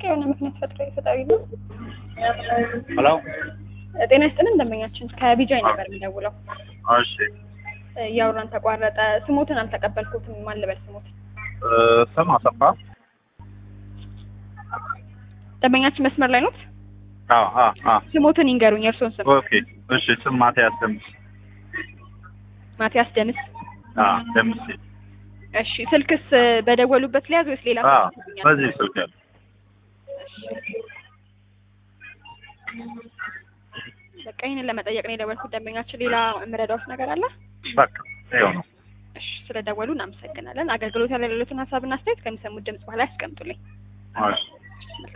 የሆነ ምክንያት ፈጥሮ ፈጣሪ ነው። ሄሎ ጤና ይስጥልን ደንበኛችን ከቢጃይ ነበር የሚደውለው። እሺ እያወራን ተቋረጠ። ስሞትን አልተቀበልኩትም። ማን ልበል ስሞትን? እ፣ ስም አሰፋ ደንበኛችን መስመር ላይ ኖት? አዎ አዎ አዎ ስሞትን ይንገሩኝ፣ የእርስዎን ስም። ኦኬ እሺ ስም ማቲያስ ደምስ ማቲያስ ደምስ። አዎ ደምስ እሺ ስልክስ በደወሉበት ሊያዝ ወይስ ሌላ አዎ ስልክ ይሰጡኛል? በዚህ ስልክ ያለ በቃ ይህንን ለመጠየቅ ነው የደወልኩት። ደንበኛችን ሌላ የምረዳዎት ነገር አለ? በቃ ይኸው ነው እሺ ስለደወሉ እናመሰግናለን። አገልግሎት ያለ ሌሎትን ሀሳብና አስተያየት ከሚሰሙት ድምጽ በኋላ ያስቀምጡልኝ። እሺ